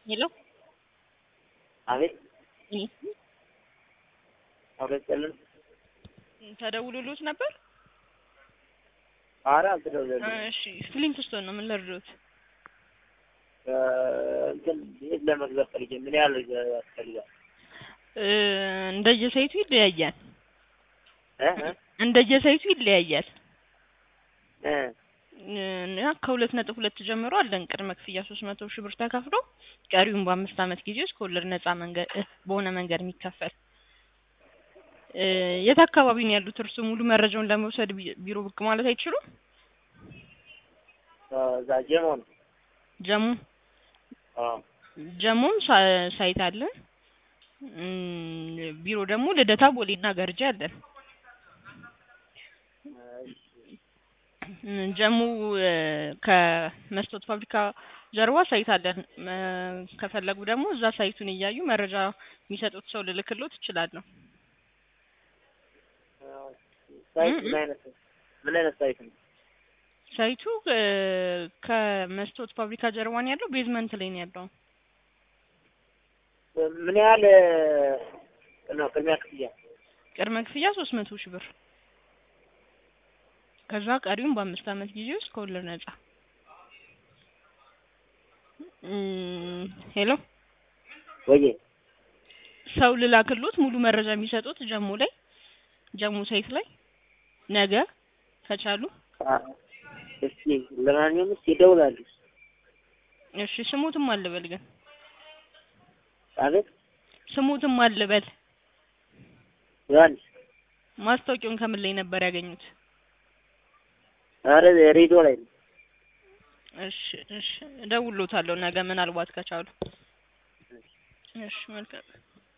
ሄሎ አቤት እ አቤት ጥልን ተደውሎልዎት ነበር? ኧረ አልተደወለልኝም። እሺ ፍሊንትስቶን ነው ምን ልርዶት? እ እንትን ቤት ለመግዛት ፈልጌ ምን ያህል ያስፈልጋል? እ እንደየሳይቱ ይለያያል። እ እ እንደየሳይቱ ይለያያል። እ እና ከሁለት ነጥብ ሁለት ጀምሮ አለን ቅድመ ክፍያ ሶስት መቶ ሺህ ብር ተከፍሎ ቀሪውን በአምስት ዓመት ጊዜ ውስጥ ከወለድ ነፃ መንገድ እ በሆነ መንገድ የሚከፈል እ የት አካባቢ ነው ያሉት? እርሱ ሙሉ መረጃውን ለመውሰድ ቢ- ቢሮ ብቅ ማለት አይችሉም? እዛ ጀሞ ነው። ጀሙ አዎ ጀሙም ሳ- ሳይት አለን። እም፣ ቢሮ ደግሞ ልደታ፣ ቦሌና ገርጂ አለን። እም፣ ጀሙ እ ከመስታወት ፋብሪካ ጀርባ ሳይት አለን። እ ከፈለጉ ደግሞ እዛ ሳይቱን እያዩ መረጃ የሚሰጡት ሰው ልልክሎት እችላለሁ። ሳይት እ እ ምን አይነት ምን አይነት ሳይት ነው? ሳይቱ እ ከመስታወት ፋብሪካ ጀርባ ነው ያለው። ቤዝመንት ላይ ነው ያለው። ምን ያህል ነው ቅድሚያ ክፍያ? ቅድመ ክፍያ ሶስት መቶ ሺህ ብር ከዛ ቀሪውን በአምስት ዓመት ጊዜ ውስጥ ከወለድ ነፃ። እም፣ ሄሎ ወዬ ሰው ልላክሎት ሙሉ መረጃ የሚሰጡት ጀሙ ላይ ጀሙ ሳይት ላይ ነገ ከቻሉ። አ- እስኪ ለማንኛውም እስኪ ይደውላሉ። እሺ ስሙትም አልበል ግን አቤት ስሙትም አልበል። ዮሐንስ ማስታወቂያውን ከምን ላይ ነበር ያገኙት? ኧረ ሬዲዮ ላይ ነው። እሺ እሺ እደውልሎታለሁ ነገ ምናልባት ከቻሉ። እሺ መልካም